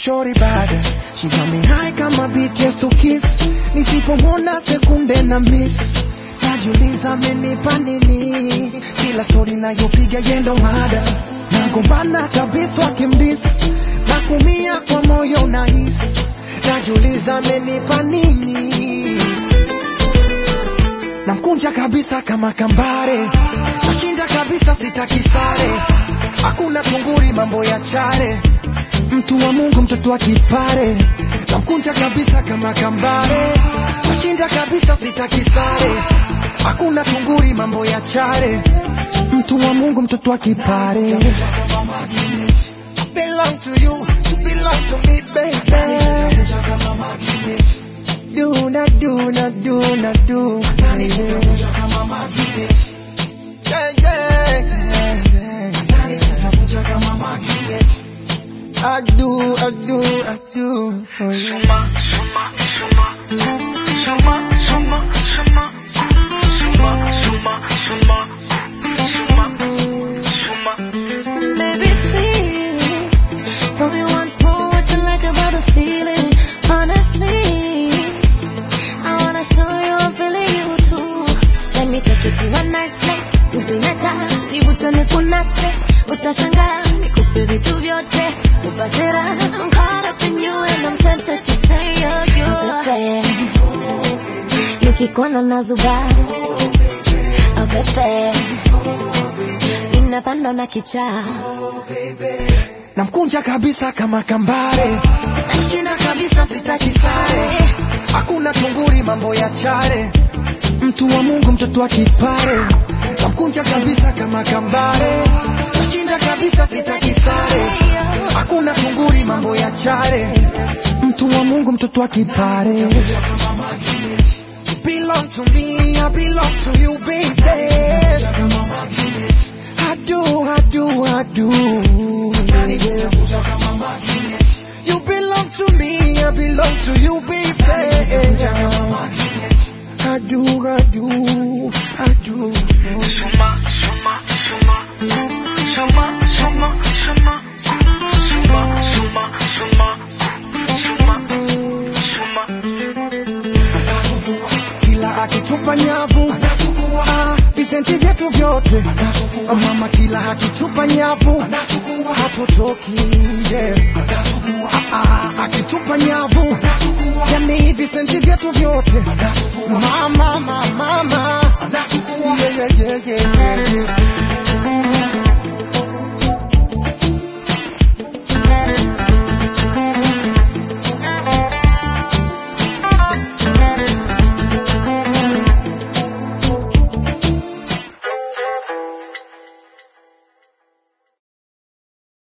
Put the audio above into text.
shori bada She got me high kama BTS to kiss Nisipomwona sekunde na miss Najiuliza amenipa nini Kila story nayopiga yendo mada Nagombana kabisa wakimdis Na kumia kwa moyo nahisi Najiuliza amenipa nini Namkunja kabisa kama kambare Nashinda kabisa sitaki sare Hakuna tunguri mambo ya chare Mtu wa Mungu mtoto wa kipare Namkunja kabisa kama kambare Nashinda kabisa sitaki sare Hakuna tunguri mambo ya chare Mtu wa Mungu mtoto wa kipare Belong to you, you belong to me baby Do not do not do not do Yeah, yeah, yeah. I do, I do, I do for you. Suma, suma, suma. Suma, suma, suma. Suma, suma, suma. Suma, suma. Baby, please tell me once more what you like about the feeling. Honestly, I wanna show you I'm feeling you too. Let me take you to a nice place. Tuzinata, nivutane kunase, utashangaa nikupe vitu vyote, upate raha. I'm caught up in you and I'm tempted to stay on you. Pepe, nikikuona nazuba, oh pepe, ninapandwa na kichaa. Namkunja kabisa kama kambare Nashinda kabisa sitaki sare Hakuna tunguri mambo ya chare Mtu wa Mungu mtoto wa kipare Namkunja kabisa kama kambare Nashinda kabisa sitaki sare Hakuna tunguri mambo ya chare Mtu wa Mungu mtoto wa kipare You belong to me, I belong to you baby I do, I do, I do. You belong to me, I belong to you, baby. I do, I do, I do. Suma, suma, suma. Suma, suma, suma. Suma, suma, suma. Suma, suma. Kila akitupa nyavu Ah, visenti vyetu vyote Ah, mama, kila akitupa nyavu hatutoki yeah. Ah, ah, akitupa nyavu yani visenti vyetu vyote